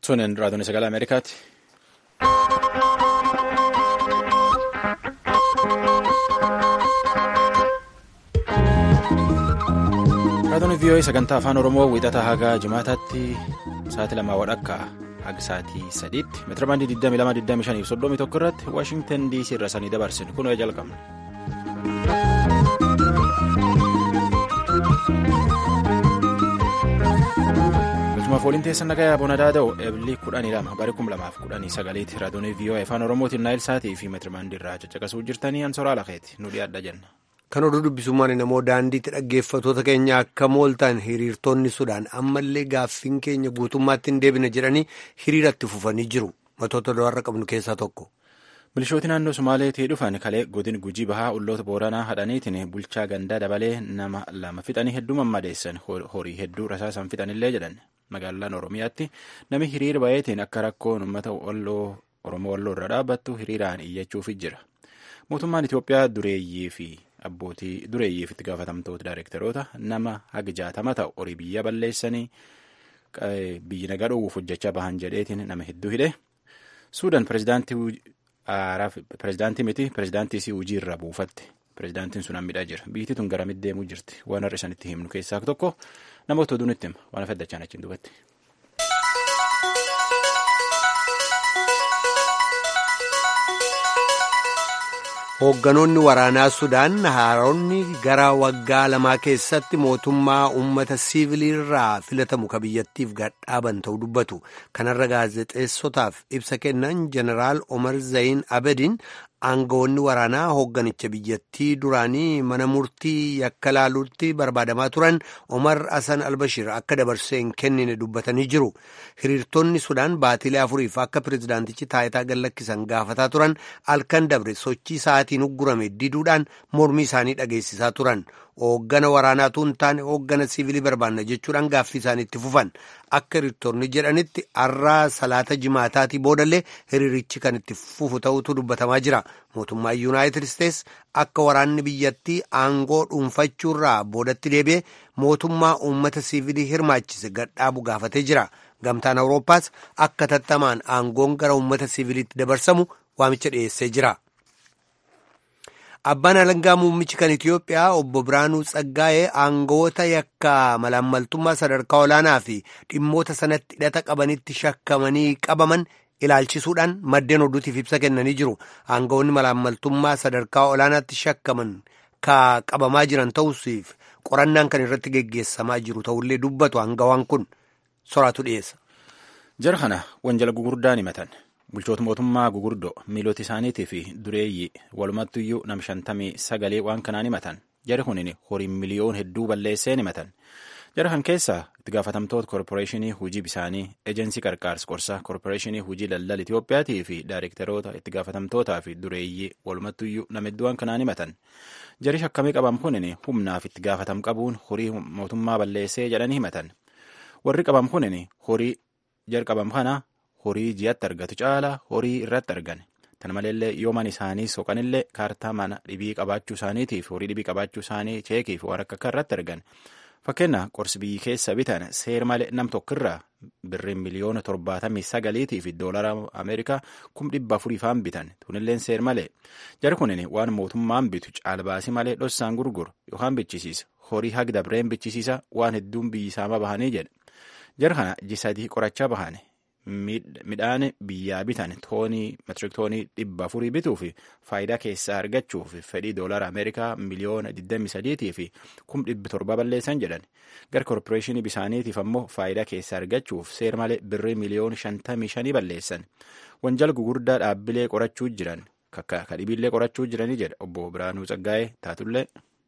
Sunin raadiyoon sagalee Ameerikaati. Raadiyoon VOA sagantaa afaan Oromoo wiixataa haga jimaataatti sa'aatii lamaa wadhakkaa haga sa'aatii sadiitti meetira baandii 22,25 fi 31 irratti Waashingtan DC irra sanii dabarsinu kun jalqabna. Galchumaaf waliin teessan nagaa boona daada'u eebilii kudhanii lama barii kum lamaaf kudhanii sagaleetti raadiyoon VOA afaan Oromootiin naayil sa'aatii fi meetira baandii irraa caccaqasuu jirtanii ansoraa lafeeti nu dhiyaadha jenna. Kan oduu dubbisummaan namoo daandiitti dhaggeeffatoota keenya akka mooltaan hiriirtonni Sudaan ammallee gaaffiin keenya guutummaatti hin deebine jedhanii hiriiratti fufanii jiru. Matoota dawarra qabnu keessaa tokko. Milishooti naannoo Sumaaleetii dhufan kalee godin gujii bahaa ulloota booranaa hadhaniitiin bulchaa gandaa dabalee nama lama fixanii hedduu mammadeessan horii hedduu rasaasan fixanillee jedhan magaalaan Oromiyaatti nami hiriira bayeetiin akka rakkoon uummata Oromoo walloo irra dhaabbattu hiriiraan iyyachuuf jira. Mootummaan Itoophiyaa dureeyyii fi abbootii dureeyyiif itti gaafatamtoota daayirektaroota nama haga jaatama ta'u horii biyya balleessanii biyyi nagaa dhoowwuuf hojjechaa bahan jedheetiin nama hedduu hidhe. Suudaan pirezidaantii miti pirezidaantii si hojii irraa buufatte. Pirezidaantiin sun hammidhaa jira. Biyyi tun garamitti deemuu jirti. Waan har'a isanitti himnu keessaa tokko namoota oduun itti hima. Waan afaddachaan achiin duubatti. Hoogganoonni waraanaa Sudaan haaronni gara waggaa lamaa keessatti mootummaa uummata siiviliirraa filatamu ka biyyattiif gadhaaban ta'uu dubbatu. Kanarra gaazexeessotaaf ibsa kennan Jeneraal Omar Zayin Abediin aangawoonni waraanaa hoogganicha biyyattii duraanii mana murtii yakka laaluutti barbaadamaa turan Omar Hassan Albashir akka dabarsee hin kennine dubbatanii jiru. Hiriirtonni Sudaan baatilee afuriif akka pirezidaantichi taayitaa gallakkisan gaafataa turan halkan dabre sochii sa'aatiin uggurame diduudhaan mormii isaanii dhageessisaa turan. Hooggana waraanaatu hin taane hooggana siivilii barbaanna jechuudhaan gaaffii isaanii itti fufan. Akka hiriirtonni jedhanitti har'aa salaata jimaataatii boodallee hiriirichi kan itti fufu ta'utu dubbatamaa jira. Mootummaan Yuunaayitid Isteets akka waraanni biyyattii aangoo dhuunfachuurraa boodatti deebi'ee mootummaa uummata siivilii hirmaachise gadhaabu gaafatee jira. Gamtaan Awurooppaas akka tattamaan aangoon gara uummata siiviliitti dabarsamu waamicha dhiyeessee jira. Abbaan alangaa muummichi kan Itiyoophiyaa obbo Biraanuu Tsaggaa'ee aangoota yakka malaammaltummaa sadarkaa olaanaa fi dhimmoota sanatti hidhata qabanitti shakkamanii qabaman ilaalchisuudhaan maddeen oduutiif ibsa kennanii jiru. Aangoonni malaammaltummaa sadarkaa olaanaatti shakkaman ka qabamaa jiran ta'usiif qorannaan kan irratti geggeessamaa jiru ta'ullee dubbatu aangawaan kun soraatu dhiyeessa. Jara kana wanjala gugurdaan himatan. Bulchoota mootummaa gugurdoo miilota isaaniitii fi dureeyyii walumattuyyuu nam shantamii sagalee waan kanaan himatan jara kunin horiin miliyoon hedduu balleesseen himatan jara kan keessaa itti gaafatamtoota koorporeeshinii hujii bisaanii ejensii qarqaarsa qorsaa koorporeeshinii hujii daldala Itiyoophiyaatii fi daayirektaroota itti gaafatamtootaa fi dureeyyii walumattuyyuu nama hedduu waan kanaan himatan jari shakkamii qaban kunin humnaaf itti gaafatam qabuun horii mootummaa balleessee jedhanii himatan warri qaban kunin horii jar qabam kana. horii ji'atti argatu caala horii irratti argan tana maleellee yooman isaanii soqanillee kaartaa mana dhibii qabaachuu isaaniitiif horii dhibii qabaachuu isaanii cheekiif waan akka akka irratti argan fakkeenya qorsi biyyi keessa bitan seer malee nam tokkirraa birriin miliyoona torbaatamii sagaliitii fi doolara ameerikaa kum dhibba afuriifaan bitan tunilleen seer malee jari kunin waan mootummaan bitu caalbaasii malee dhossaan gurguru yookaan bichisiisa horii hagi dabreen bichisiisa waan hedduun biyyi isaama bahanii jedhe jara kana jisadii qorachaa bahane. midhaan biyyaa bitan toonii meetirik toonii dhibba afurii bituu fi faayidaa keessaa argachuuf fedhii doolara ameerikaa miliyoona 23 fi kum dhibbi torba balleessan jedhan gara koorporeeshinii bisaaniitiif ammoo faayidaa keessaa argachuuf seer malee birrii miliyoona 55 balleessan wanjala gugurdaa dhaabbilee qorachuu jiran kakka kadhibiillee qorachuu jiranii jedha obbo Biraanuu Tsaggaa'ee taatullee.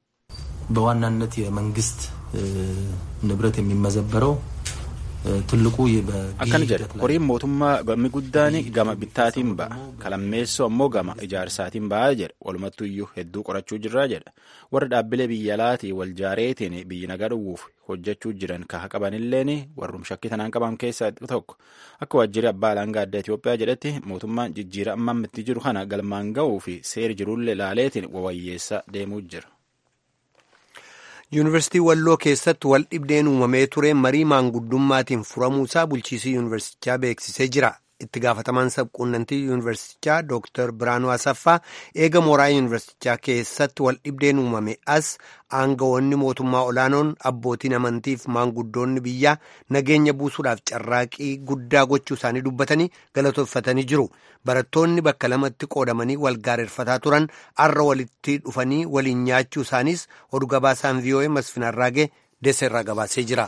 በዋናነት የመንግስት ንብረት የሚመዘበረው ትልቁ akkana jedha horiin mootummaa gammi guddaan gama bittaatiin ba'a kalammeessoo ammoo gama ijaarsaatiin ba'a jedha walumattu iyyuu hedduu qorachuu jirraa jedha warra dhaabbilee biyya alaatii wal jaareetiin biyyi nagaa dhowwuuf hojjechuu jiran kaha qabanilleen warrum shakkii tanaan qaban keessaa tokko akka waajjirri abbaa alangaa adda Itoophiyaa jedhetti mootummaan jijjiira amma itti jiru kana galmaan ga'uu fi seeri jirullee laaleetiin wawayyeessaa deemuu jira. yuunivarsiitii walloo keessatti wal dhibdeen uumamee ture marii maanguddummaatiin furamuusaa bulchiisii yuunivarsiitichaa beeksisee jira itti gaafatamaan sabquunnamtii yuunivarsiitichaa dooktar biraanuu asaffaa eega mooraa yuunivarsiitichaa keessatti wal dhibdeen uumame as aangawoonni mootummaa olaanoon abbootiin amantiif maanguddoonni biyyaa nageenya buusuudhaaf carraaqii guddaa gochuu isaanii dubbatanii galatooffatanii jiru barattoonni bakka lamatti qoodamanii wal gaarreeffataa turan arra walitti dhufanii waliin nyaachuu isaaniis oduu gabaasaan vii'oo'ee masfinarraagee deeseerraa gabaasee jira.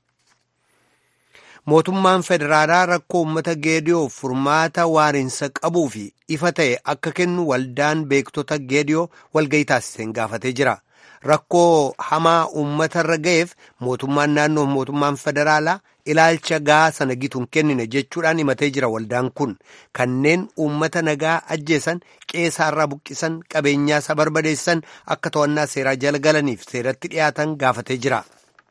mootummaan federaalaa rakkoo uummata geediyoof furmaata waariinsa qabuu fi ifa ta'e akka kennu waldaan beektota geediyoo walgayii taasiseen gaafatee jira rakkoo hamaa uummatarra ga'eef mootummaan naannoo mootummaan federaalaa ilaalcha gaa sana gituun kennine jechuudhaan himatee jira waldaan kun kanneen uummata nagaa ajjeesan qeesaarraa buqqisan qabeenyaasaa barbadeessan akka to'annaa seeraa jala galaniif seeratti dhiyaatan gaafatee jira.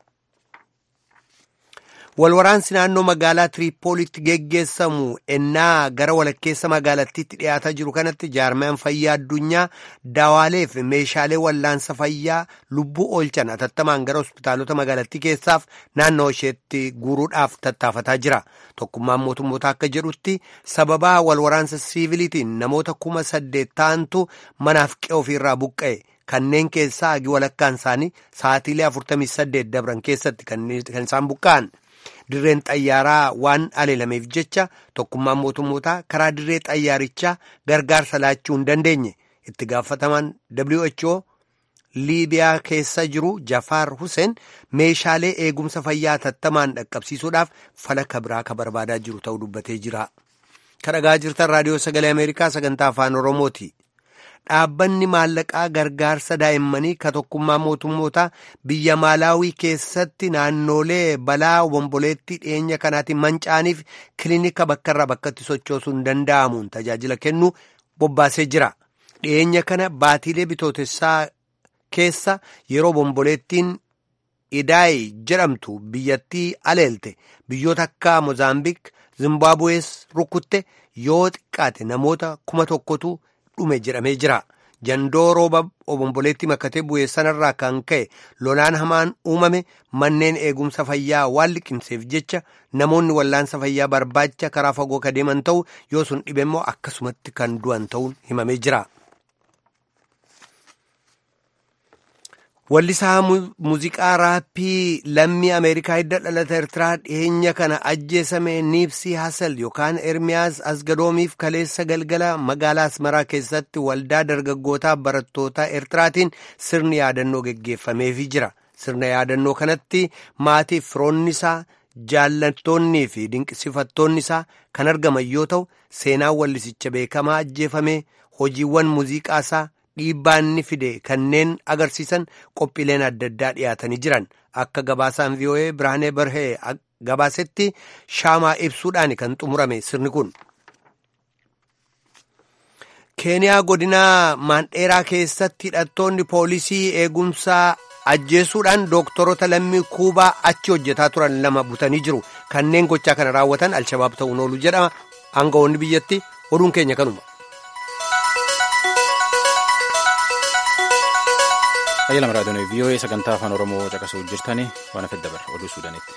walwaraansi naannoo magaalaa tiriipoolitti geggeessamu ennaa gara walakkeessa magaalattiitti dhiyaataa jiru kanatti jaarmayaan fayyaa addunyaa daawaaleef meeshaalee wallaansa fayyaa lubbuu oolchan atattamaan gara hospitaalota magaalattii keessaaf naannoo isheetti guuruudhaaf tattaafataa jira tokkummaan mootummoota akka jedhutti sababaa walwaraansa siiviliitiin namoota kuma saddeet ta'antu manaaf qe'ee ofiirraa buqqa'e. kanneen keessaa hagi walakkaan isaanii sa'aatiilee 48 dabran keessatti kan isaan buqqa'an. dirreen xayyaaraa waan aleelameef jecha tokkummaan mootummootaa karaa dirree xayyaarichaa gargaarsa laachuu hin dandeenye itti gaafatamaan WHO liibiyaa keessa jiru jafaar huseen meeshaalee eegumsa fayyaa tattamaan dhaqqabsiisuudhaaf falaka biraa ka barbaadaa jiru ta'uu dubbatee jira. kadhagaa jirtan raadiyoo sagalee ameerikaa sagantaa afaan oromooti. dhaabbanni maallaqaa gargaarsa daa'immanii ka tokkummaa mootummootaa biyya maalaawii keessatti naannolee balaa obomboleettii dhiyeenya kanaatiin manca'aniif kilinika bakkarraa bakkatti sochoosuu hin danda'amuun tajaajila kennu bobbaasee jira dhiyeenya kana baatiilee bitootessaa keessa yeroo obomboleettiin idaayi jedhamtu biyyattii aleelte biyyoota akka moozaambiik zimbaabuwees rukutte yoo xiqqaate namoota kuma tokkotu. dhume jedhamee jira jandoo rooba obomboleetti makkatee bu'ee sanarraa kan ka'e lolaan hamaan uumame manneen eegumsa fayyaa waan liqimseef jecha namoonni wallaansa fayyaa barbaacha karaa fagoo ka deeman ta'u yoo sun dhibe immoo akkasumatti kan du'an ta'uun himamee jira. Wallisaa muuziqaa raappii lammii Ameerikaa hidda dhalata Eertiraa dhiyeenya kana ajjeesame Niipsii Hasel yookaan Ermiyaas Asgadoomiif kaleessa galgala magaalaa Asmaraa keessatti waldaa dargaggootaa barattootaa Eertiraatiin sirni yaadannoo geggeeffameefii jira. Sirna yaadannoo kanatti maatiif firoonni isaa jaallattoonnii fi dinqisiifattoonni isaa kan argaman yoo ta'u seenaan wallisicha beekamaa ajjeefame hojiiwwan muuziqaa isaa. dhiibbaa inni fide kanneen agarsiisan qophiileen adda addaa dhiyaatanii jiran akka gabaasaan vii'oo'ee birhaanee barhee gabaasetti shaamaa ibsuudhaan kan xumurame sirni kun. keeniyaa godinaa maandheeraa keessatti hidhattoonni poolisii eegumsaa ajjeesuudhaan dooktorota lammii kuubaa achi hojjetaa turan lama butanii jiru kanneen gochaa kana raawwatan alshabaab ta'uun oolu jedhama aangawoonni biyyatti oduun keenya kanuma. Ayyaala raadiyoon vii'oo'ee sagantaa afaan oromoo caqasuuf jirtanii waan afedda bara oduu suudaanitti.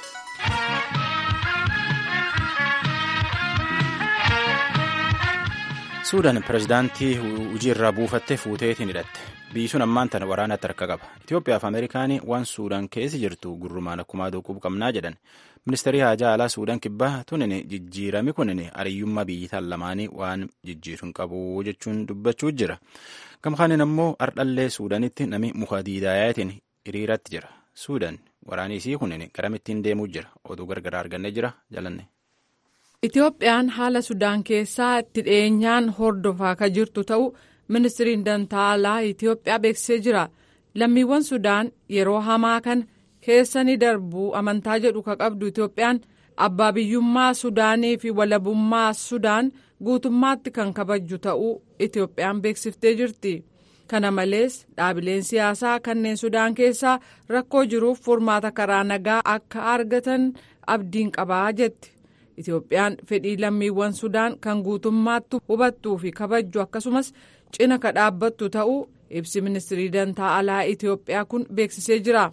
suudaan pirezidaantii hojii irraa buufattee fuuteetiin hidhatte biyyi sun ammaan tana waraanatti harka qaba itiyoophiyaa fi ameerikaan waan suudaan keessa jirtu gurrumaan akkumaa doquu qabnaa jedhan ministeerri haajaa alaa suudaan kibbaa tunin jijjiirami kunin ariyyummaa biyyitaan lamaanii waan jijjiiruun qabu jechuun dubbachuu jira gamkaanin ammoo ardhallee suudaanitti nami muka diidaayaatiin hiriiratti jira suudaan waraaniisii kunin garamittiin deemuu jira oduu gargaraa argannee jira jalanne. Itoophiyaan haala Sudaan keessaa itti dhiyeenyaan hordofaa ka jirtu ta'uu ministiriin dantaa alaa Itoophiyaa beeksisee jira. Lammiiwwan Sudaan yeroo hamaa kana keessa ni darbuu amantaa jedhu ka qabdu Itoophiyaan abbaa biyyummaa Sudaanii fi walabummaa Sudaan guutummaatti kan kabajju ta'uu Itoophiyaan beeksiftee jirti. Kana malees dhaabileen siyaasaa kanneen Sudaan keessaa rakkoo jiruuf furmaata karaa nagaa akka argatan abdiin qabaa jetti. Itoophiyaan fedhii lammiiwwan Sudaan kan guutummaatti hubattuu fi kabajju akkasumas cina ka dhaabbattu ta'uu ibsi ministirii dantaa alaa Itoophiyaa kun beeksisee jira.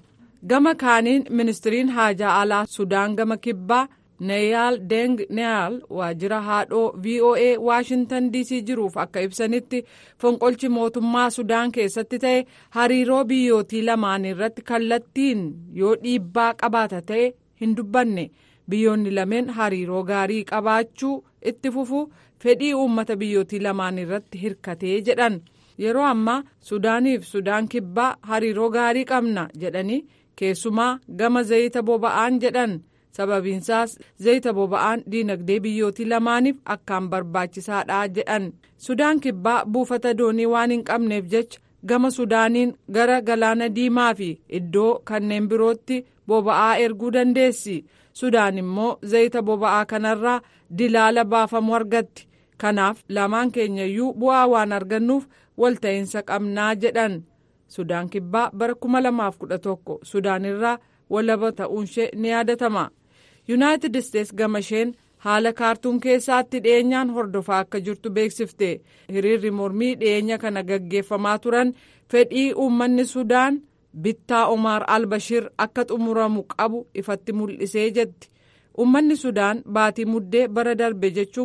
gama kaaniin ministiriin haajaa alaa sudaan gama kibbaa neeyaal deng neeyaal waajjira haadhoo voa waashintan dc jiruuf akka ibsanitti fonqolchi mootummaa sudaan keessatti ta'e hariiroo biyyootii lamaan irratti kallattiin yoo dhiibbaa qabaata ta'e hin dubbanne biyyoonni lameen hariiroo gaarii qabaachuu itti fufu fedhii uummata biyyootii lamaan irratti hirkatee jedhan yeroo ammaa sudaaniif sudaan kibbaa hariiroo gaarii qabna jedhanii keessumaa gama zayita boba'aan jedhan sababiinsaas zayita boba'aan diinagdee biyyootii lamaaniif akkaan barbaachisaadha jedhan sudaan kibbaa buufata doonii waan hin qabneef jecha gama sudaaniin gara galaana diimaa fi iddoo kanneen birootti boba'aa erguu dandeessi sudaan immoo zayita boba'aa kanarraa dilaala baafamu argatti kanaaf lamaan keenyayyuu bu'aa waan argannuuf walta'iinsa qabnaa jedhan sudaan kibbaa bara 2011 sudaan irraa walaba ta'uunshee ni yaadatama yuunaayitid isteets gama isheen haala kaartuun keessaatti dhiyeenyaan hordofaa akka jirtu beeksifte hiriirri mormii dhiyeenya kana gaggeeffamaa turan fedhii uummanni sudaan bittaa omaar albashir akka xumuramu qabu ifatti mul'isee jetti uummanni sudaan baatii muddee bara darbe jechuun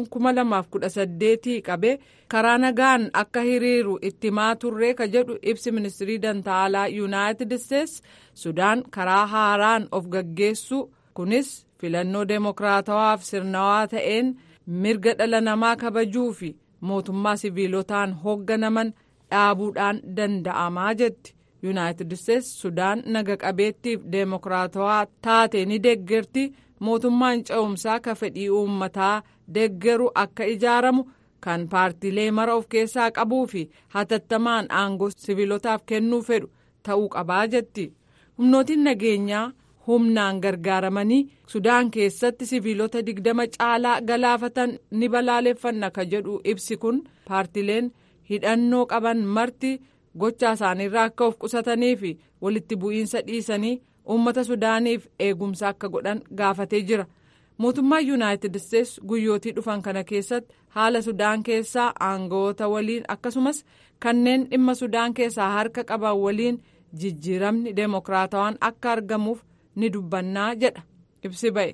2018 qabe karaa nagaan akka hiriiru itti himaa turree ka jedhu ibsi ministirii dantaalaa yuunaayitid isteets sudaan karaa haaraan of gaggeessu kunis filannoo deemokiraatawaaf sirnawaa ta'een mirga dhala namaa kabajuu fi mootummaa siviilotaan hoogganaman dhaabuudhaan danda'amaa jetti yuunaayitid isteets sudaan naga qabeettiif deemokiraatawaa taate ni deeggerti mootummaan ce'umsaa ka fedhii uummataa deeggaru akka ijaaramu kan paartiilee mara of keessaa qabuu fi hatattamaan aangoo siviilotaaf kennuu fedhu ta'uu qabaa jetti humnootiin nageenyaa humnaan gargaaramanii sudaan keessatti siviilota digdama caalaa galaafatan ni balaaleffanna ka jedhu ibsi kun paartileen hidhannoo qaban marti gochaa isaaniirraa akka of qusatanii fi walitti bu'iinsa dhiisanii uummata sudaaniif eegumsa akka godhan gaafatee jira mootummaan yuunaayitid isteets guyyootii dhufan kana keessatti haala sudaan keessaa aangawoota waliin akkasumas kanneen dhimma sudaan keessaa harka qaban waliin jijjiiramni deemokiraatawaan akka argamuuf ni dubbannaa jedha ibsi ba'e.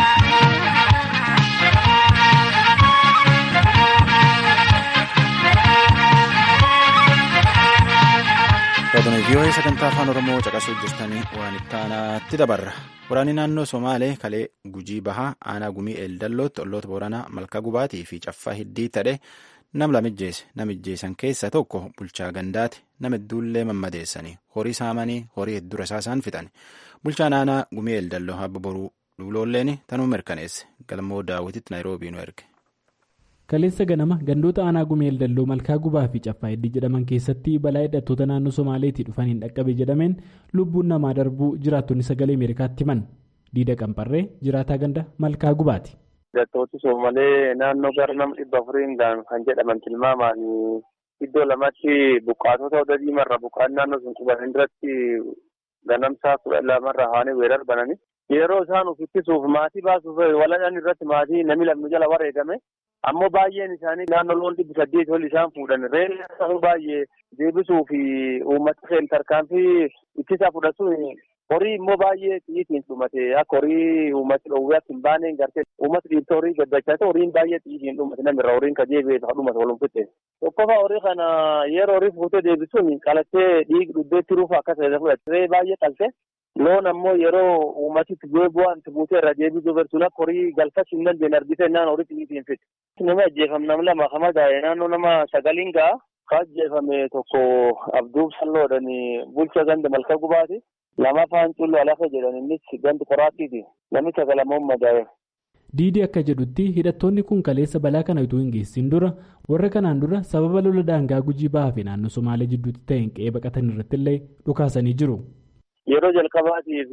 Raadiyoo vii'oo'ee sagantaa afaan oromoo caqasuu jirtanii waan itti aanaatti dabarra waraanni naannoo somaalee kalee gujii bahaa aanaa gumii eeldallootti olloota booranaa malkaa gubaatii fi caffaa hiddii tadhe nam lamijjeesse namijjeessan keessa tokko bulchaa gandaati nama hedduullee mammadeessanii horii saamanii horii hedduu rasaasaan fixan bulchaan aanaa gumii eeldalloo habba boruu duuloolleen tanuu mirkaneesse galmoo daawwititti naayiroobii nu erge. kaleessa ganama gandoota aanaa gumii eeldalloo malkaa gubaa fi caffaa heddii jedhaman keessatti balaa hidhattoota naannoo somaaleetii dhufaniin dhaqqabe jedhameen lubbuun namaa darbuu jiraattonni sagalee ameerikaatti himan diida qamparree jiraataa ganda malkaa gubaati. hidhattooti soomalee naannoo gara nama dhibba afuriin kan jedhaman tilmaamaan iddoo lamatti buqqaatota oda diimarra buqqaan naannoo sun quban duratti ganamsaa kudha lamarra haanii weerar banani yeroo isaan uf ittisuuf maatii baasuuf waladhan irratti maatii namni lamni jala wareegame ammoo baay'een isaanii naannoo loon dhibbi saddeet ol isaan fuudhan reelli baay'ee deebisuu fi uummata seen tarkaanfii ittisa fudhatu horii immoo baay'ee xiyyiitiin dhumate akka horii uummati dhoowwee akka hin baaneen gartee uummati dhiibta horii gaddachaa horiin baay'ee xiyyiitiin dhumate namirra horiin ka deebi'ee ka dhumate walum fitte tokkofa horii kana yeroo horii fuutee deebisuun qalattee dhiig dhubbeetti ruufa akka ta'e fudhatte baay'ee qalte loon ammoo yeroo uummatitti bu'ee bu'aan buutee irra deebisuu barsuun akka horii galfachuu hin dandeenye argite naan horii xiyyiitiin fitte. nama ajjeefame nama lama kama gaa'e naannoo nama sagaliin ga'a ka ajjeefame tokko abduuf salloodhan bulcha ganda malka gubaati lama afaan cullu alafa jedhan innis gandi qoraattiiti namni sagalamuun madaa'e. diidii akka jedhutti hidhattoonni kun kaleessa balaa kana utuu hin geessin dura warra kanaan dura sababa lola daangaa gujii bahaa fi naannoo somaalee jidduutti ta'een qe'ee baqatan irratti illee dhukaasanii jiru. yeroo jalqabaatiif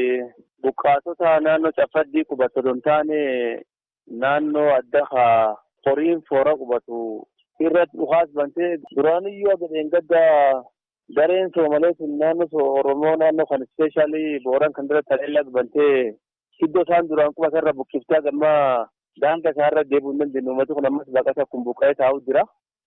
buqqaatota naannoo caffadii qubatu don taane naannoo adda horiin foora qubatu irratti dhukaas bantee duraaniyyuu agadeen gadda gareen soomalee sun naannoo oromoo naannoo kan ispeeshaalii booran kan dura taleellaa bantee iddoo isaan duraan qubatan irra buqqiftee gamma daanga isaa irra deebi'uu hin dandeenye uummati kun ammas baqata kun buqqa'ee taa'u jira.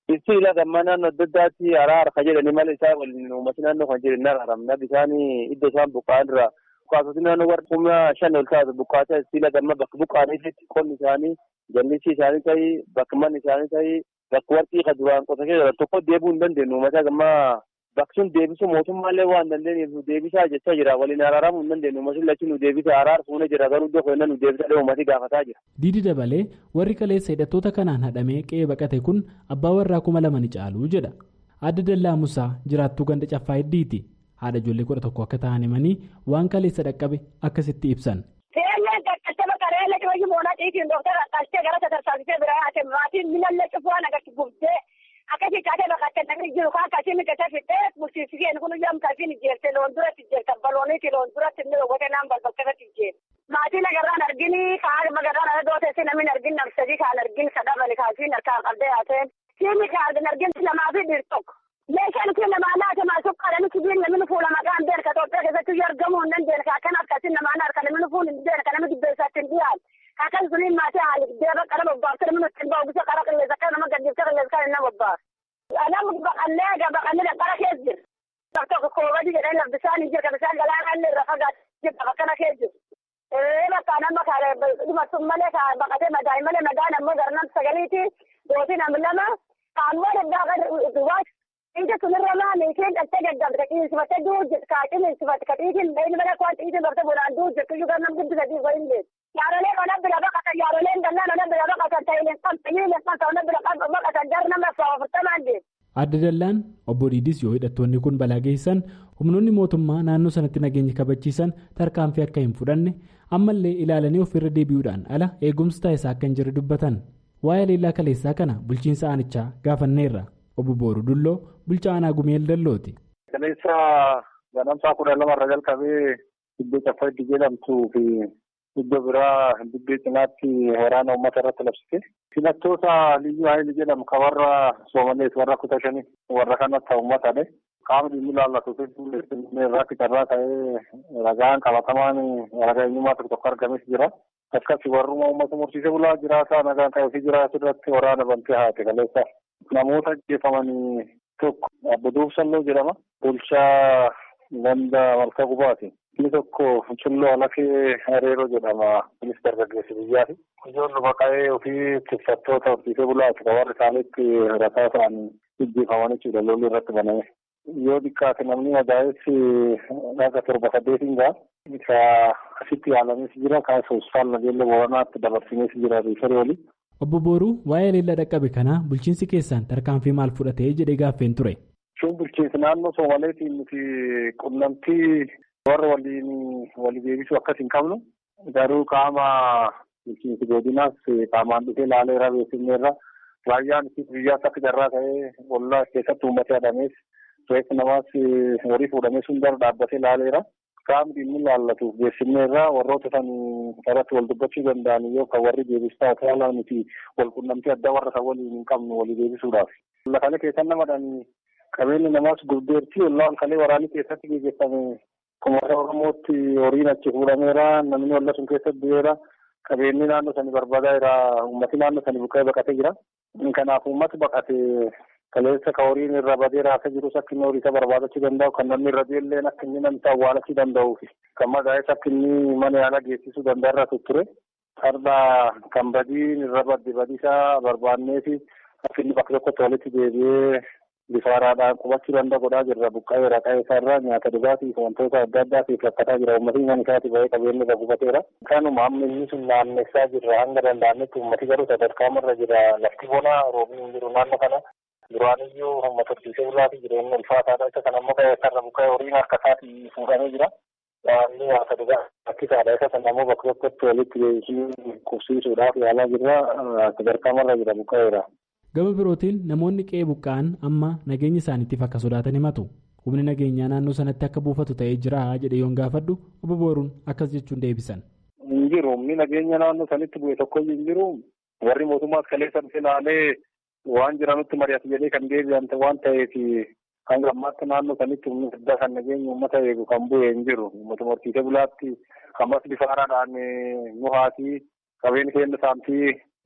Ibsi ila gammaa naannoo adda addaatti araara ka jedhani malee isaa waliin uummati naannoo kan jedhan araaramna bishaan iddoo isaan buqqa'an irraa buqqaatoti naannoo warra humna shan ol taatu buqqaata ila gammaa bakka buqqa'aniitti qonni isaanii jallisi isaanii ta'ii bakka manni isaanii ta'ii bakka warqii ka duraan qota keessa tokko deebuu hin dandeenyu uummata gammaa bakki sun deebisuu mootummaallee waan dandeenyeef nu deebisaa jechaa jira waliin araaramuu hin dandeenyu uummati lachi nu deebisa araara fuunee jira garuu iddoo kennan nu deebisa uummati gaafataa jira. Diidi dabalee warri kaleessa hidhattoota kanaan hadhamee qe'ee baqate kun abbaa warraa kuma lama ni caalu jedha. Adda Dallaa Musaa jiraattuu ganda caffaa heddiiti. Haadha ijoollee kudha tokko akka ta'an himanii waan kaleessa dhaqqabe akkasitti ibsan. Seeraan qaqqattaba qareella dhibayyuu moonaa xiitiin dooktara qaqqattee gara sadarsaasitee biraa haate maatiin minallee cufuwaan agarti gubbee akkasii kaatee baqattee namni jiru kan akkasii miqatee fixee bulchiisigeen kun yoom kasiin ijjeerte loon duratti ijjeerte balooniiti loon duratti inni dhowwate naan balbalkafatti ijjeerte. Maatiin agarraan argini kaan magarraan ala dooteessi namni argin namsadii kaan argin sadabani kaasiin harkaan qabdee haateen. Siimi kaan argin lamaa fi dhiir tokko. Meeshaan kun namaa laata maa suqqaadhaan sibiil namni fuula maqaan beelka Itoophiyaa keessatti argamuu hin dandeenye akkan akkasiin namaan harka namni fuula hin beelka namni dubbeessaatti hin dhiyaatu. Akkan suniin maatii haali deeba qara bobbaafte namni ittiin ba'u bisa qara qilleessa akka nama gaddifte qilleessa kan inni bobbaafte. Namni baqannee egaa baqannee qara keessa jira. Bakka tokko koobadi jedhanii laf bisaan hin jirka bisaan galaanaa illee irra fagaatu jirka bakkana keessa jiru. Ee bakka nama kaale dhumatun malee ka baqatee madaa'e malee madaan ammoo garnaan sagaliiti dootii nam lama kaammoo daddaa kan duwwaas Inti sunirra maali isheen dhaltee gaggabde qiisifattee duujjit kaacin isifatte ka dhiitiin inni mana kwaan dhiitiin bartee bonaan duujjit iyyuu gar nam guddisa dhiis wayin beeku. Yaarolee ona bira baqatan yaaroleen dallaan ona bira baqatan ta'ileen kan ta'ileen kan ta'u ona bira baqatan gar nama afurtamaan deemu. Adda Dallaan obbo Diidis yoo hidhattoonni kun balaa geessan humnoonni mootummaa naannoo sanatti nageenya kabachiisan tarkaanfii akka hin fudhanne ammallee ilaalanii ofirra deebi'uudhaan ala eegumsi taasisaa akka hin jirre dubbatan. Waa'ee leellaa kaleessaa kana bulchiinsa aanichaa gaafanneerra. Obbo Booruu Dulloo bulchaa aanaa Gumeel Dallooti. Kaleessa ganamsaa kudha lamarra jalqabee iddoo caffaa itti jedhamtuu fi iddoo biraa dibbee cinaatti waraana uummata irratti labsite. Filattoota liyyuu haayil jedhamu kan warra Soomalees warra kutaa shanii warra kanatti uummatadha. Qaamni dhimmi ilaallatu irratti carraa ta'ee ragaan qabatamaan ragaa eenyummaa tokko tokko argames jira. Akkasii warruma uummata mursiisee bulaa jiraataa nagaan qabee jiraatu irratti waraana bantee haate kaleessa. Namoota ajjeefamanii tokko Abbo Duubsalloo jedhama. Bulchaa ganda malkaa gubaati. Inni tokko Culloo Alakee Hareeroo jedhama. Kunis dargaggeessi biyyaati. Ijoollu baqa'ee ofii tuffattoota horsiisee bulaati. Kan warri isaaniitti rasaa ta'an ajjeefaman jechuudha lolli irratti baname. Yoo xiqqaate namni madaa'es dhaga torba saddeetiin ga'a. Isa asitti yaalames jira. Kan hospitaala Nageellee Booranaatti dabarsinees jira riifarii olii. Obbo Booruu waa'ee leellaa dhaqqabe kanaa bulchiinsi keessan tarkaanfii maal fudhatee jedhee gaaffeen ture. Shin bulchiinsi naannoo Soomaleetiin nuti qunnamtii warra waliin walii deebisuu akkas hin qabnu. Garuu qaama bulchiinsi godinaas qaamaan dhufee ilaaleera beeksifneerra. Raayyaan itti biyyaas akka jarraa ta'ee ollaa keessatti uummata hadamees reeffi namaas horii fuudhamee sun dura dhaabbatee ilaaleera. Qaamni dhimmi ilaallatu beeksifneerra warroota san irratti wal dubbachuu danda'an yoo kan warri deebistaa ta'an nuti wal qunnamtii addaa warra kan waliin hin qabnu walii deebisuudhaaf. Lafalee keessan namadhaan qabeenyi namaas gurdeertii ollaan kalee waraanii keessatti gaggeeffame kumaata Oromootti horiin achi fuudhameera namni olla sun keessatti du'eera qabeenyi naannoo sanii barbaadaa jira uummati naannoo sanii buqqee baqatee jira. Kanaaf uummati baqatee kaleessa ka horiin irra badee raasaa jirus akka inni horii isa barbaadachuu danda'u kan namni irra deelleen akka inni namni awwaalachuu danda'uu fi kan madaa'es akka inni mana yaalaa geessisuu danda'a irra tutture. Farda kan badiin irra badde badiisaa barbaannee fi akka inni bakka tokkotti walitti deebi'ee bifa haaraadhaan qubachuu danda'a godhaa jirra. Buqqa'ee raqaa isaarraa nyaata dhugaatii fi wantoota adda addaatiif rakkataa jira. Uummatni mana isaatii bahee qabeenya irra gubateera. Kanuma amma inni sun naannessaa jirra hanga danda'ametti uummati garuu sadarkaa irra jira. Lafti bonaa roobni hin jiru naannoo kana. Duraaniyyuu uummata horsiisee bulaa fi jireenya ulfaataadha. Isa kana immoo sarara buqqa'ee horiin harka isaatii fuudhamee jira. Waanni nyaata dhugaa rakkisaadha. Isa sana immoo bakka tokkotti walitti deebisuu qubsiisuudhaaf yaalaa jirra. Sadarkaa irra jira buqqa'eera. Gama birootiin namoonni qe'ee buqqa'an amma nageenya isaaniitiif akka sodaatan himatu. Humni nageenyaa naannoo sanatti akka buufatu ta'ee jira jedhee yoon gaafadhu obbo Booruun akkas jechuun deebisan. Hin jiru humni nageenya naannoo sanitti bu'e tokkoyyuu hin jiru. Warri mootummaas kaleessa dhufe ilaalee waan jiranutti mari'atu jedhee kan deebi'an waan ta'eef hanga ammaatti naannoo sanitti humni addaa kan nageenya uummata eegu kan bu'e hin jiru. Uummata horsiisee bulaatti ammas bifa haaraadhaan nu haati qabeen keenya saamtii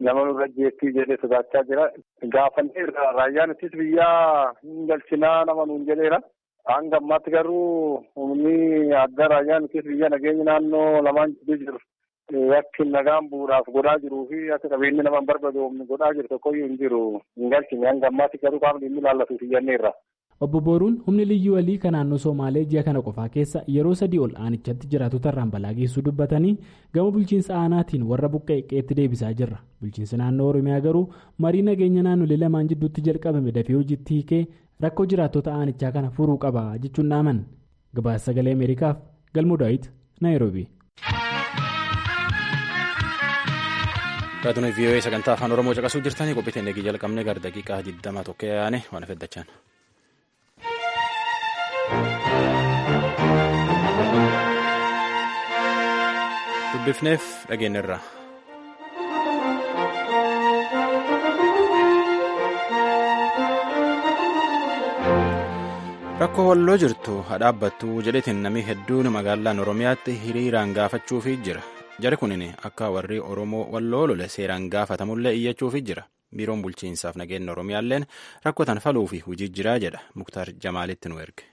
nama nurra jeettii jedhee sodaachaa jira. Gaafanneerra raayyaan ittis biyyaa hin galchinaa nama nuun jedheera. Hanga ammaatti garuu humni adda raayyaan ittis biyya nageenyi naannoo lamaan jidduu jiru. Yakki nagaan bu'uudhaaf godhaa jiruu fi akka qabeenyi nama barbaadu humni godhaa jiru tokkoyyuu hin jiru hin galchine hanga ammaatti garuu qaamni inni ilaallatuuf iyyanneerra. Obbo Booruun humni liyyuu walii kan naannoo Somaalee ji'a kana qofaa keessa yeroo sadii ol aanichatti jiraatota irraan balaa geessuu dubbatanii gama bulchiinsa aanaatiin warra buqqa'e qe'eetti deebisaa jirra. Bulchiinsi naannoo Oromiyaa garuu marii nageenya naannolee lamaan jidduutti jalqabame dafee hojiitti hiikee rakkoo jiraattota aanichaa kana furuu qaba jechuun dhaaman. Gabaasa sagalee Ameerikaaf Galmuu Daawit Naayiroobi. Raadiyoo VOA sagantaa afaan Oromoo caqasuu jirtanii qophii teennegii jalqabnee gara daqiiqaa 20 tokko yaane waan feddachaan. dubbifneef dhageenyarra. rakkoo walloo jirtu hadhaabbattu jedhetiin namni hedduun magaalaan oromiyaatti hiriiraan gaafachuufii jira jari kunin akka warri oromoo walloo lole seeraan gaafatamullee iyyachuufii jira biiroon bulchiinsaaf nageenya oromiyaalleen rakkoo tan faluufi hojii jiraa jedha muktaar jamaalitti nu erge.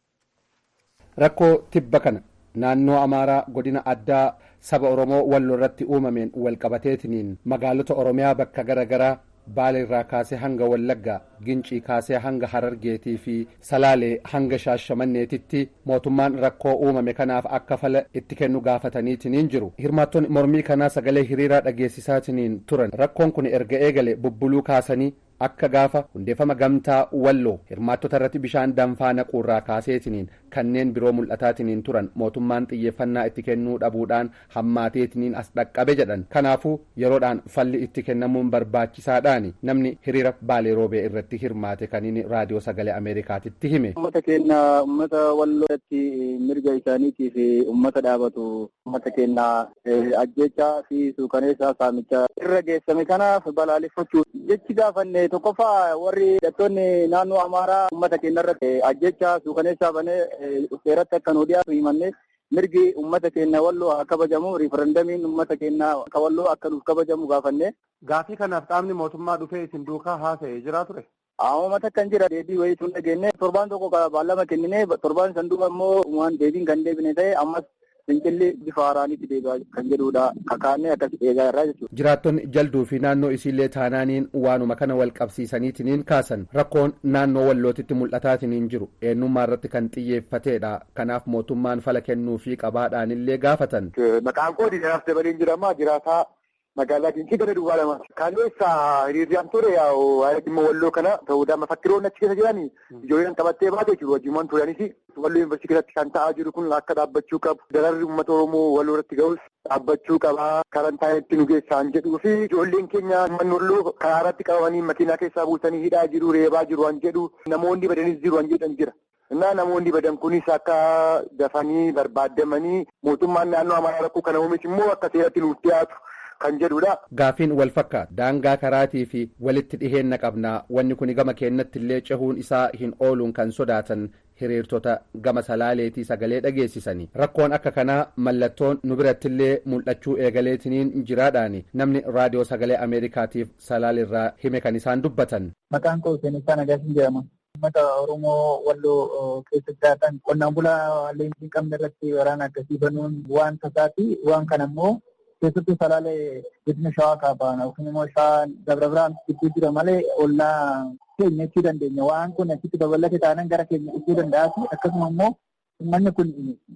rakkoo tibba kana naannoo amaaraa godina addaa saba oromoo walloo irratti uumameen walqabateetiniin magaalota oromiyaa bakka gara garaa baaleerraa kaasee hanga wallaggaa gincii kaasee hanga harargeetii fi salaalee hanga shaashamanneetitti mootummaan rakkoo uumame kanaaf akka fala itti kennu gaafataniitiniin jiru hirmaattonni mormii kanaa sagalee hiriiraa dhageessisaatiniin turan rakkoon kun erga eegale bubbuluu kaasanii akka gaafa hundeeffama gamtaa walloo hirmaattota irratti bishaan danfaa naquurraa kaaseetiniin kanneen biroo mul'ataatiniin turan mootummaan xiyyeeffannaa itti kennuu dhabuudhaan hammaateetiniin as dhaqqabe jedhan kanaafuu yeroodhaan falli itti kennamuun barbaachisaadhaani namni hiriira baalee roobee irratti hirmaate kaniin raadiyoo sagalee ameerikaatitti hime. ummata keenya ummata walloo irratti mirga isaaniitiif ummata dhaabatu ummata keenya ajjechaa fi suukaneessaa saamichaa irra geessame kanaaf balaaleffachuu jechi gaafanne tokkoffaa warri hidhattoonni naannoo amaaraa ummata keenya irratti ajjechaa suukaneessaa banee seeratti akka nu dhiyaatu himanne mirgi ummata keenya walloo haa kabajamu riifarandamiin ummata keenya akka walloo akka nuuf kabajamu gaafanne. Gaafii kanaaf qaamni mootummaa dhufee isin duukaa haasa'ee jira ture. Uummata kan jira deebii wayii tun dhageenye torbaan tokko baallama kennine torbaan san duuba immoo waan deebiin kan deebine ta'e ammas fincilli bifa haaraanitti deebi'aa kan jedhudha kakaannee akkas eegaa irraa jechuudha. Jiraattonni jalduu fi naannoo isiillee taanaaniin waanuma kana wal qabsiisaniitiniin kaasan rakkoon naannoo wallootitti mul'ataatiniin jiru eenyummaa irratti kan xiyyeeffateedha kanaaf mootummaan fala kennuu fi qabaadhaanillee gaafatan. Maqaan koo Diinaaf Dabaliin jedhama jiraataa magaalaa Gincii gara duwwaa lama. Kaleessa hiriirriyaan ture waa'ee dhimma walloo kana ta'uudhaan mafakkiroonni achi keessa jiranii ijoolleen qabattee baate jiru wajjimaan turanis walloo yuunivarsiitii keessatti kan ta'aa jiru kun akka dhaabbachuu qabu dararri uummata oromoo walloo irratti ga'us dhaabbachuu qaba karantaanitti nu geessaan jedhuu fi ijoolleen keenya manni walloo karaa irratti qabamanii makiinaa keessaa buusanii hidhaa jiru reebaa jiru waan jedhu namoonni badanis jiru waan jedhan jira. Innaa namoonni badan kunis akka dafanii barbaadamanii mootummaan naannoo amaaraa rakkoo kana uumes immoo akka seeratti nuuf dhiyaatu. kan jedhudha. Gaafiin wal fakkaata daangaa karaatii fi walitti dhiheenna qabnaa wanni kun gama keenyatti illee cehuun isaa hin ooluun kan sodaatan hiriirtota gama salaaleetii sagalee dhageessisanii rakkoon akka kanaa mallattoon nu birattillee mul'achuu eegaleetiniin jiraadhaani namni raadiyoo sagalee ameerikaatiif salaalirraa hime kan isaan dubbatan. Maqaan koo Seenessaa Nagaasin jedhama. Uummata Oromoo walloo keessa jiraatan qonnaan bulaa leenjii qabne irratti waraana akkasii banuun waan tasaati waan kana immoo keessattuu salaalee godina shawaa kaabaa yookiin immoo shawaa dabra biraan gidduu jira malee ollaa keenya jechuu dandeenya waan kun achitti babal'ate taanaan gara keenya dhufuu danda'aati akkasuma immoo uummanni kun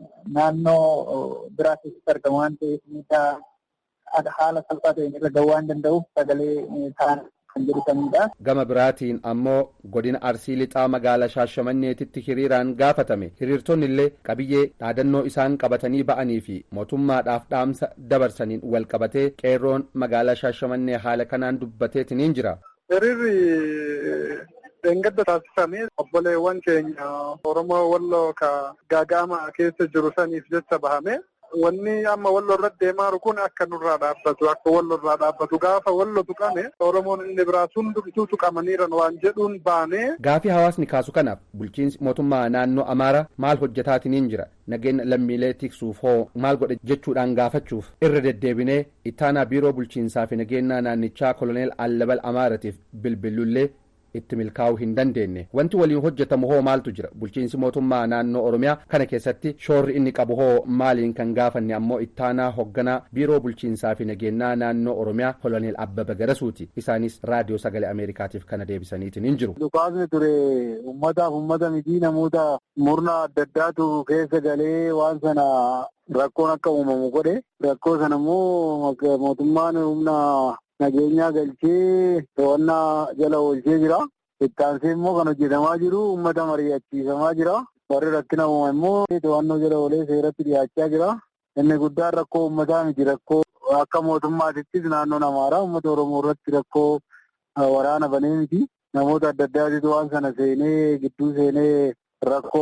naannoo biraa keessatti argama waan ta'eef miidhaa haala salphaa ta'een irra gahuu waan danda'uuf sagalee ta'an kan jedhatanidha. Gama biraatiin ammoo godina arsii lixaa magaalaa shaashamanneetitti hiriiraan gaafatame hiriirtonni illee qabiyyee dhaadannoo isaan qabatanii ba'anii fi mootummaadhaaf dhaamsa dabarsaniin wal qabatee qeerroon magaalaa shaashamannee haala kanaan dubbateetiniin jira. Hiriirri dheengadda taasifame obboleewwan keenya Oromoo Walloo ka gaaga'ama keessa jiru saniif jecha bahame wanni amma wallo irratti deemaa jiru kun akka nurraa dhaabbatu akka wallo irraa dhaabbatu gaafa wallo tuqame oromoon inni biraa hundumtuu tuqamaniiran waan jedhuun baanee. Gaafii hawaasni kaasu kanaaf bulchiinsi mootummaa naannoo Amaaraa maal hojjetaatiniin jira nageenya lammiilee tiksuuf hoo maal godhe jechuudhaan gaafachuuf irra deddeebinee ittaanaa biiroo bulchiinsaa fi nageenyaa naannichaa koloneel Allabal Amaaratiif bilbilullee itti milkaa'uu hin dandeenye wanti waliin hojjetamu hoo maaltu jira bulchiinsi mootummaa naannoo oromiyaa kana keessatti shoorri inni qabu hoo maaliin kan gaafanne ammoo ittaanaa hoogganaa biiroo bulchiinsaa fi nageenyaa naannoo oromiyaa koloneel abbaba garasuuti isaanis raadiyoo sagalee ameerikaatiif kana deebisaniitiin hin jiru. Dhukaasni ture ummataaf ummata miti namoota murna adda addaatu keessa galee waan sana rakkoon akka uumamu godhe rakkoo sana immoo mootummaan humna nageenyaa galchee to'annaa jala oolchee jira. Ittaansee immoo kan hojjetamaa jiru uummata mari'achiisamaa jira. Warri rakkina uuma immoo to'annoo jala oolee seeratti dhiyaachaa jira. Inni guddaan rakkoo uummataa miti rakkoo akka mootummaatittis naannoon Amaaraa uummata Oromoo irratti rakkoo waraana banee miti. Namoota adda addaatitu waan sana seenee gidduu seenee rakkoo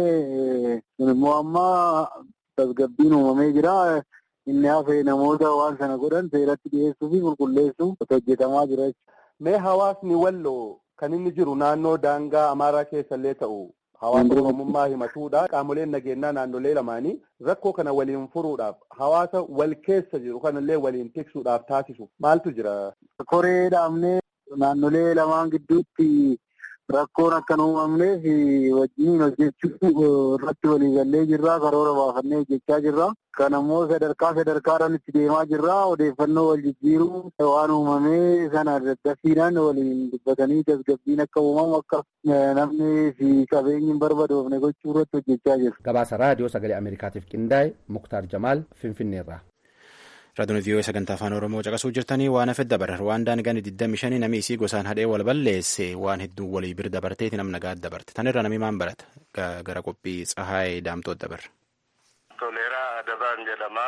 uumee immoo amma tasgabbiin uumamee jira. Inni hafee namoota waan sana godhan seeratti dhiyeessuu fi qulqulleessuu hojjetamaa jira jechuudha. Mee hawaasni walloo kan inni jiru naannoo daangaa Amaaraa keessa illee ta'u hawaasa Oromummaa himatuudha. Qaamoleen nageenyaa naannolee lamaanii rakkoo kana waliin furuudhaaf hawaasa wal keessa jiru kanallee waliin tiksuudhaaf taasisu maaltu jira? Koree dhaabnee naannolee lamaan gidduutti rakkoon akka hin uumamneef wajjin hojjechuu irratti waliigallee jirra karoora baafannee hojjechaa jirra. Kan ammoo sadarkaa sadarkaadhaan itti deemaa jirra odeeffannoo wal jijjiiruu waan uumamee sana daddafiidhaan waliin dubbatanii tasgabbiin akka uumamu akka namni fi qabeenyi hin barbadoofne gochuu irratti hojjechaa jirra. Gabaasa raadiyoo sagalee Ameerikaatiif qindaa'e Muktaar Jamaal Finfinneerraa. Raadiyoon vii'oo sagantaa afaan Oromoo caqasuu jirtanii waan hafe dabarra Rwaandaan gani 25 namni isii gosaan hadhee wal balleesse waan hedduu walii bir dabarteeti nam nagaa dabarte tanirra namni maan barata gara qophii tsahaayee daamtoo dabarra. Toleeraa Adabaan jedhama.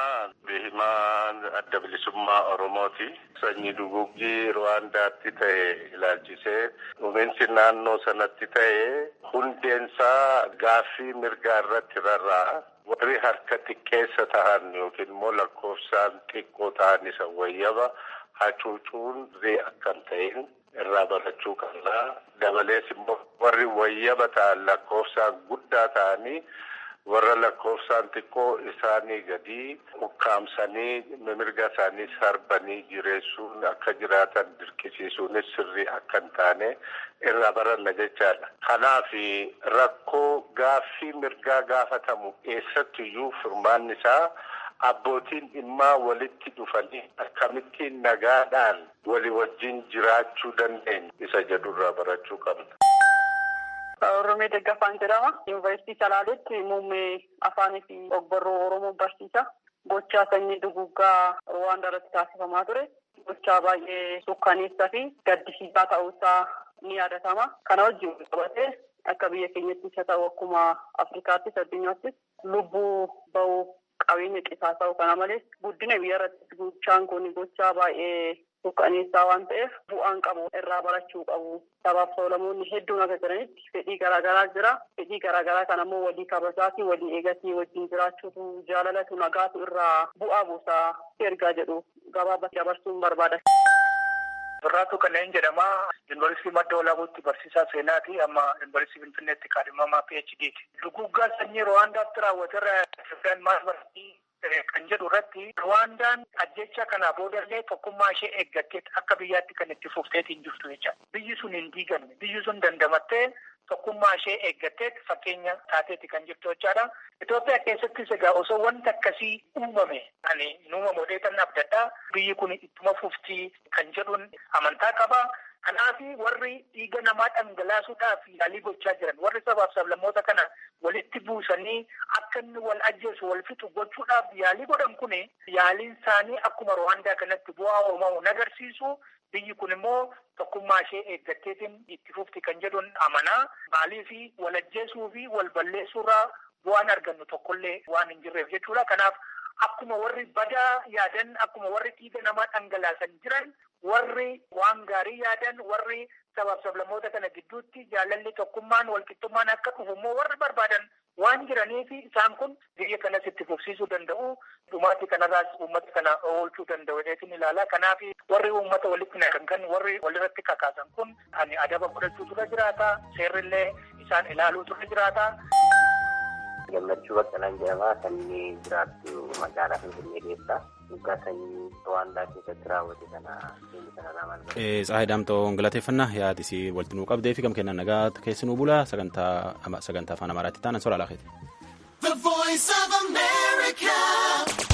Bihimaa adda bilisummaa Oromooti. Sanyii duguggii Rwaandaatti ta'e ilaalchisee dhumiinsi naannoo sanatti ta'e hundeensaa gaaffii mirgaa irratti rarra'a. warri harka xiqqeessa tahan yookiin immoo lakkoofsaan xiqqoo ta'an isa wayyaba hacuucuun akka hin ta'in irraa barachuu qabna. Dabalees immoo warri wayyaba ta'an lakkoofsaan guddaa ta'anii warra lakkoofsaan xiqqoo isaanii gadi ukkaamsanii mirga isaanii sarbanii jireessuun akka jiraatan dirqisiisuunis sirrii akka hin taane irraa baranna jechaadha. Kanaaf rakkoo gaaffii mirgaa gaafatamu eessattiyyuu furmaanni isaa abbootiin dhimmaa walitti dhufanii akkamittiin nagaadhaan walii wajjin jiraachuu dandeenya isa jedhurraa barachuu qabna. Oromee Daggafaan jedhama. Yuunivarsiitii Salaaleetti muummee afaanii fi ogbarruu Oromoo barsiisa. Gochaa sanyii duguggaa Rwaandaa irratti taasifamaa ture. Gochaa baay'ee sukkaneessaa fi gaddisiisaa ta'uusaa ni yaadatama. Kana wajjin qabatee akka biyya keenyattis haa ta'u akkuma Afrikaattis addunyaattis lubbuu ba'uu qabeenya qisaasa'u kana malees guddina biyya irratti gochaan kun gochaa baay'ee sukkaneessaa waan ta'eef bu'aan qabu irraa barachuu qabu. Sabaaf sablammoonni hedduun akka jiranitti fedhii garaagaraa jira. Fedhii garaagaraa kan ammoo walii kabajaatii walii eegatii wajjin jiraachuutu jaalalatu nagaatu irraa bu'aa buusaa ergaa jedhu gabaabatti dabarsuun barbaada. Birraatu kanneen jedhama. Yuunivarsiitii Madda Walaabuutti barsiisaa seenaati. Amma Yuunivarsiitii Finfinneetti kaadhimamaa PhD'ti. Duguggaa sanyii Rwaandaatti raawwaterra Itoophiyaan maal barsiisii kan jedhu irratti Rwaandaan ajjecha kanaa boodallee tokkummaa ishee eeggattee akka biyyaatti kan itti fufteetiin jirtu jecha. Biyyi sun hin diigamne. Biyyi sun dandamattee tokkummaa ishee eeggattee fakkeenya taateeti kan jirtu jechaadha. Itoophiyaa keessattis egaa osoo wanti akkasii uumame ani nuuma modeetan abdadhaa biyyi kun ittuma fuftii kan jedhuun amantaa qaba. Kanaaf warri dhiiga namaa dhangalaasuudhaaf yaalii gochaa jiran warri sabaaf sablammoota kana walitti buusanii akka inni wal ajjeesu wal fixu gochuudhaaf yaalii godhan kun yaaliin isaanii akkuma Rwaandaa kanatti bu'aa uumamu agarsiisu. Biyyi kun immoo tokkummaa ishee eeggatteetiin itti fufti kan jedhuun amanaa maalii fi wal ajjeesuu fi wal balleessuurraa bu'aan argannu tokkollee waan hin jirreef jechuudha. Kanaaf akkuma warri badaa yaadan akkuma warri dhiiga namaa dhangalaasan jiran warri waan gaarii yaadan warri sabaaf sablamoota kana gidduutti jaalalli tokkummaan walqixxummaan akka dhufu immoo warri barbaadan waan jiraniif isaan kun biyya kanas itti fufsiisuu danda'u dhumaatti kanarraas uummata kana oolchuu danda'u jedheetiin ilaala kanaaf warri uummata walitti naqan kan warri walirratti kakaasan kun ani adaba godhachuu tura jiraata seerrillee isaan ilaaluu tura jiraata. gammachuu baqqalaan jedhama sanyii jiraattu magaalaa finfinnee keessa waggaa sanyii ruwaandaa keessatti raawwate kana seeni kanarraa maal Tsaahii Daamtoo galateeffannaa yaadi si walitti nuu qabdee fi kam kennan nagaa keessi nuu bula sagantaa afaan amaaraatti taanan soraa laafeeti. The voice of America.